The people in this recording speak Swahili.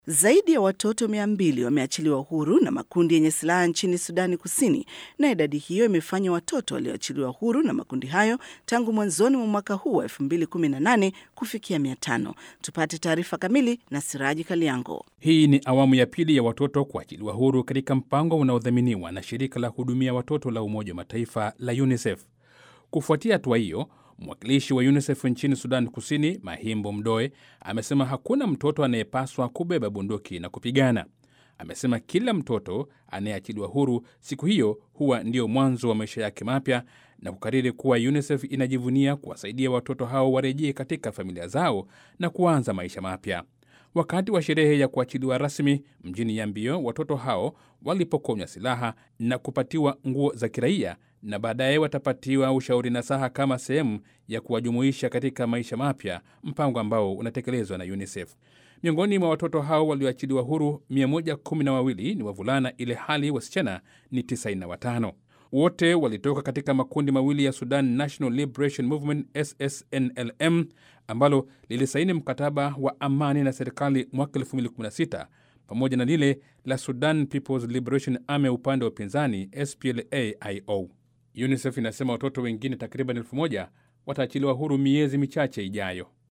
Zaidi ya watoto mia mbili wameachiliwa huru na makundi yenye silaha nchini Sudani Kusini, na idadi hiyo imefanya watoto walioachiliwa huru na makundi hayo tangu mwanzoni mwa mwaka huu wa 2018 kufikia mia tano. Tupate taarifa kamili na Siraji Kaliango. Hii ni awamu ya pili ya watoto kuachiliwa huru katika mpango unaodhaminiwa na shirika la kuhudumia watoto la Umoja wa Mataifa la UNICEF. Kufuatia hatua hiyo, mwakilishi wa UNICEF nchini Sudan Kusini, Mahimbo Mdoe, amesema hakuna mtoto anayepaswa kubeba bunduki na kupigana. Amesema kila mtoto anayeachiliwa huru siku hiyo huwa ndio mwanzo wa maisha yake mapya, na kukariri kuwa UNICEF inajivunia kuwasaidia watoto hao warejee katika familia zao na kuanza maisha mapya. Wakati wa sherehe ya kuachiliwa rasmi mjini Yambio, watoto hao walipokonywa silaha na kupatiwa nguo za kiraia na baadaye watapatiwa ushauri nasaha kama sehemu ya kuwajumuisha katika maisha mapya, mpango ambao unatekelezwa na UNICEF. Miongoni mwa watoto hao walioachiliwa huru 112 ni wavulana, ile hali wasichana ni 95. Wote walitoka katika makundi mawili ya Sudan National Liberation Movement SSNLM ambalo lilisaini mkataba wa amani na serikali mwaka 2016 pamoja na lile la Sudan People's Liberation Army upande wa upinzani SPLA-IO. UNICEF inasema watoto wengine takriban elfu moja wataachiliwa huru miezi michache ijayo.